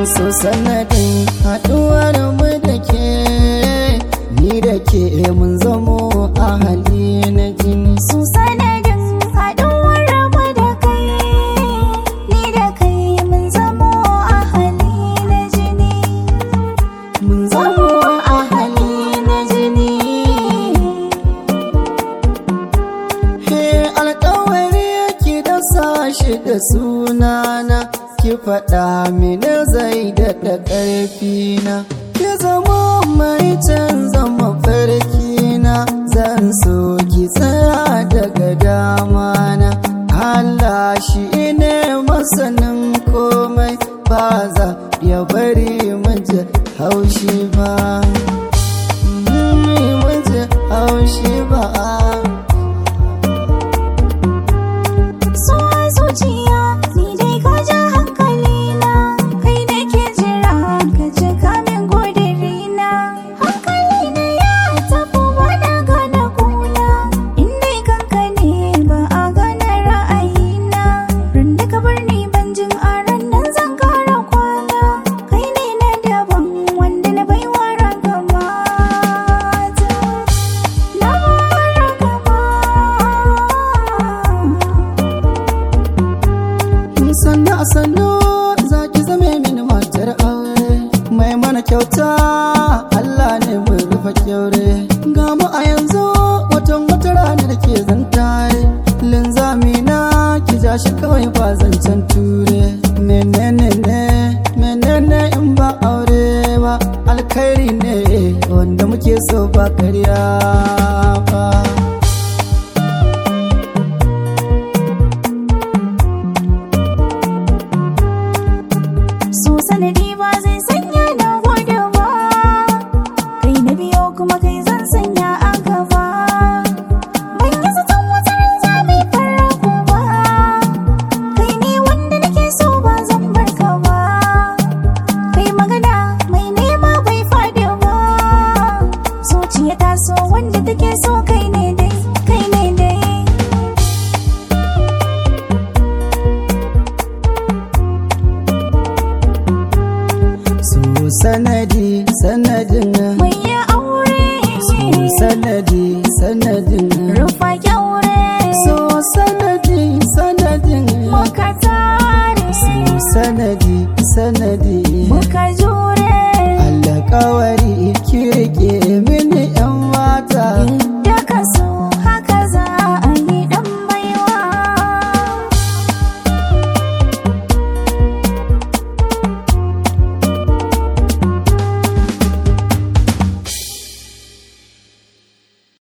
so sanadin haɗuwar mu da ke ni da ke mun zamo ahali na jini su sanadin haɗuwar mu da kai ni da kai mun zamo ahali na jini mun zamo ahali na jini he alkawari yake da sashi da sunana ki faɗa mini zai daɗa ƙarfina ki zama mai canza mafarkina zan so ki tsaya daga damana Allah shi ne masanin komai ba za ya bari muje haushi ba muje haushi ba so a zuciya ni dai ka ja hankali na kai da ke jira ka cika min godirina hankali na ya tafi wani gane kuna in dai kanka ne ba a gane ra'ayina ran da ka bar ni ban jin a ran nan zan kara kwana kai ne na daban wanda na baiwa ragamata na ragamata sannu a sannu za ki zame mini matar aure mai mana kyauta Allah ne mai rufa kyaure ga mu a yanzu watan wata rana da ke zantare linzami na ki ja shi kawai ba zancen ture menene ne menene in ba aure ba alkhairi ne wanda muke so ba karya ba so sanadi ba zai sanya na gode ba kai na biyo kuma kai zan sanya a gaba ban yi zaton wata ran za mai farko ba kai ne wanda nake so ba zan bar ka ba kai magana mai nema bai fadi ba zuciya ta so wanda take so kai ne dai kai ne dai su sanadi sanadin mai ya aure su sanadi sanadin rufa kyaure so sanadi sanadin muka tare su sanadi sanadi muka jure Allah kawai